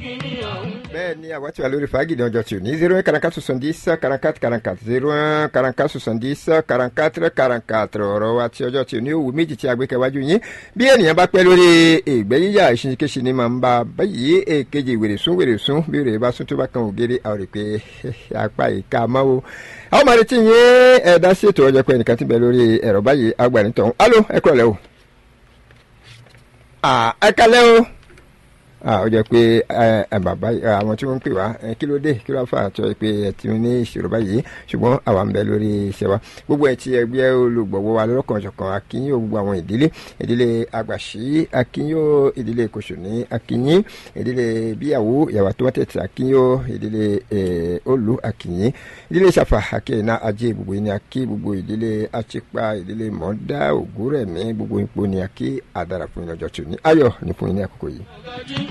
bẹ́ẹ̀ ni àwa tí wà lórí fàájì ní ọjọ́ tí ò ní zero one quarante quatre soixante dix quarante quatre quarante quatre zero one quarante quatre soixante dix quarante quatre quarante quatre ọ̀rọ̀ wa tí ọjọ́ tí ò ní òwú méjì tí a gbé kẹwájú yín bí ènìyàn bá pẹ́ lórí ìgbẹ́ yíyà ìṣinṣinkéṣi ni màá ń bá báyìí èkejì wèrè sún wèrè sún bí wèrè bá sún tó bá kan ògiri àwọn rè pé apá ìka máa wo àwọn máa retí yín ẹ̀dá sí ètò ọjọ́ pé ẹnìkan ti bẹ̀ lórí ẹ̀rọ báyìí agbanitọ̀ alo ẹ kúrọ̀ lẹ́ o ẹ kalẹ́ o ó jẹ́ pé bàbá àwọn tí wọ́n ń pè wá kí ló dé kí ló fà tó yẹ pé ẹ ti ní ìṣòro báyìí ṣùgbọ́n àwa ń bẹ lórí iṣẹ́ wa gbogbo ẹ̀ tí ẹgbẹ́ olùgbọ̀wọ́ wa lọ́kàn ṣọ̀kan akínyìn gbogbo àwọn ìdílé ìdílé àgbàṣí akínyìn ìdílé kòsòní akínyìn ìdílé bíyàwó ìyàwó àtọwọ́tẹ̀tì akínyìn ìdílé olú akínyìn ìdílé ṣàfà akínyìnà ajé gbogbo yìí ni akí gbogbo ìdílé achipa ìdílé mọ́dá ògúrẹ̀mí gbogbo ipò ni akí àdàrà fún ìrìnàjò tòní ayọ̀ ní fún yín ní àkókò yìí.